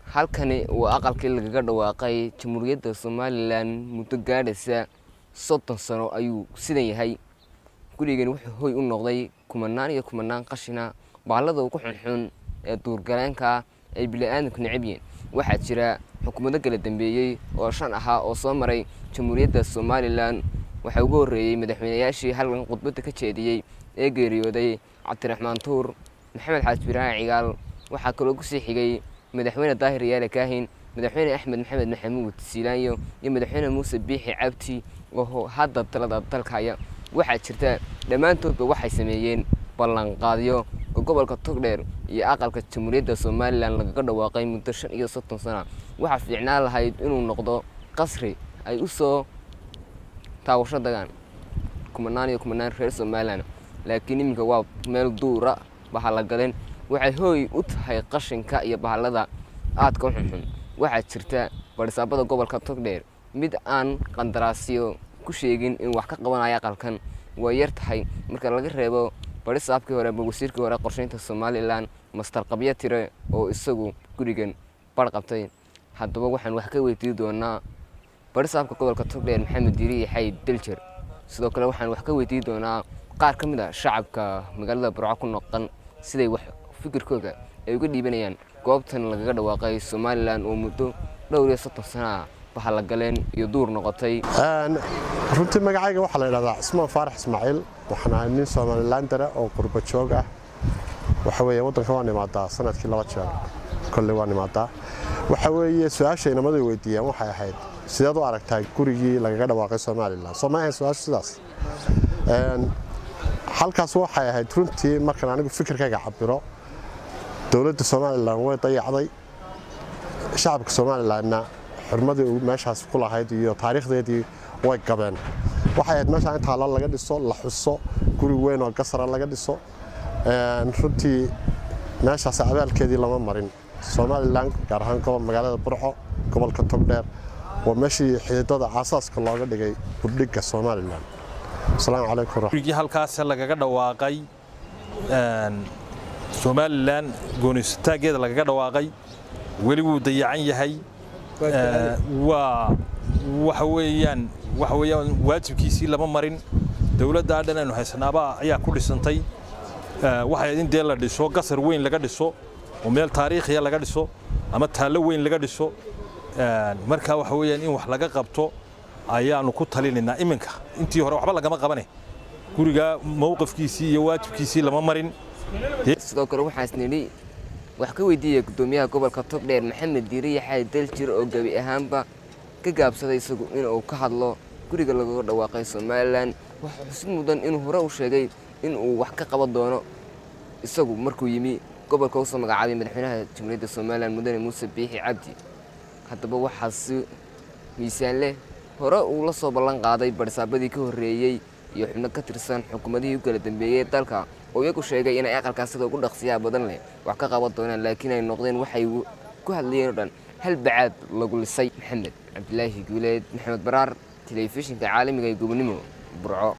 halkani waa aqalkii lagaga dhawaaqay jamhuuriyadda somalilan muddo gaadhaysa soddon sano ayuu sidan yahay gurigani wuxuu hoy u noqday kumanaan iyo kumanaan qashina baallada ugu xunxun ee duurgaleenka ay bili-aadamku necab yihiin waxaa jira xukuumado kala dambeeyey oo shan ahaa oo soo maray jamhuuriyadda somalilan waxaa ugu horreeyey madaxweynayaashii halkan khudbadda ka jeediyey ee geeriyooday cabdiraxmaan tuur maxamed xaaj biraan cigaal waxaa kaloo kusii xigay madaxweyne daahir yaale kaahin madaxweyne axmed maxamed maxamuud siilaanyo iyo madaxweyne muuse biixi cabdi oo hadda talada dalka haya waxaa jirta dhammaantoodba waxay sameeyeen ballanqaadyo oo gobolka togdheer iyo aqalka jamhuuriyadda somalilan lagaga dhawaaqay muddo shan iyo soddon sana waxaa fiicnaan lahayd inuu noqdo qasri ay u soo taawasho dagaan kumanaan iyo kumanaan reer somalilan laakiin iminka waa meel duura bahallagaleen waxay hooy u tahay qashinka iyo bahallada aadka u xunxun waxaa jirta barisaabada gobolka togdheer mid aan qandaraasyo ku sheegin in wax ka qabanaya aqalkan way yar tahay marka laga reebo barisaabkii hore ama wasiirkii hore qorsheynta somalilan mastar qabyo tire oo isagu gurigan bar qabtay haddaba waxaan wax ka weydiin doonaa barisaabka gobolka togdheer maxamed diiri yaxay deljer sidoo kale waxaan wax ka weydiin doonaa qaar ka mid a shacabka magaalada burco ku noqon siday wax fikirkooda ay uga dhiibanayaan goobtan lagaga dhawaaqay somalilan oo muddo dhowr iyo soddon sanaa bahallagaleen iyo duur noqotay runtii magacayga waxaa la idhahdaa cismaan faarax ismaaciil waxaan ahay nin somalilandara oo qurba joog ah waxa weeye waddanka waan imaadaa sanadkii laba jeer kolley waan imaadaa waxa weeye su-aasha inamaday weydiiyeen waxay ahayd sideed u aragtaa gurigii lagaga dhawaaqay somalilan soo ma ahayn su-aashu sidaas halkaas waxay ahayd runtii markaan anigu fikirkayga cabiro dowladda somalilan way dayacday shacabka somalilanna xurmadii meeshaas ku lahayd iyo taariikhdeedii way gabeen waxay ahayd meeshaan in taalla laga dhiso la xuso guri weyn oo gasara laga dhiso runtii meeshaas abaalkeedii lama marin somalilan gaar ahaan magaalada burco gobolka togdheer waa meeshii xididada aasaaska looga dhigay burdhigga somalilan asalaamu calaykum gurigii halkaas lagaga dhawaaqay somalilan gooniysataaggeeda lagaga dhawaaqay weli wuu dayacan yahay waa waxa weeyaan waxa weeyaan waajibkiisii lama marin dowladda dhan aynu haysanaaba ayaa ku dhisantay waxay in dee la dhiso gasar weyn laga dhiso oo meel taariikhiya laga dhiso ama taallo weyn laga dhiso marka waxa weeyaan in wax laga qabto ayaanu ku talinaynaa iminka intii hore waxba lagama qabane guriga mowqifkiisii iyo waajibkiisii lama marin sidoo kale waxaas nidhi wax ka weydiiyey guddoomiyaha gobolka togdheer maxamed diiri yaxay daljir oo gebi ahaanba ka gaabsaday isagu inuu ka hadlo guriga lagaga dhawaaqay somalilan waxaa xusid mudan inuu hore u sheegay inuu wax ka qaban doono isagu markuu yimi gobolka usoo magacaabay madaxweynaha jamhuuriyadda somalilan mudane muuse biixi cabdi haddaba waxaa si miisaan leh hore uu la soo ballan qaaday barisaabadii ka horreeyey iyo xubno ka tirsan xukuumadihii u kala dambeeyey dalka oo iyagu sheegay inay aqalkaas sida ugu dhaqsiyaha badan leh wax ka qaban doonaan laakiin ay noqdeen waxay ku hadlayeen o dhan hal bacaad lagu lisay maxamed cabdilaahi guuleed maxamed baraar telefishinka caalamiga ee gobonimo burco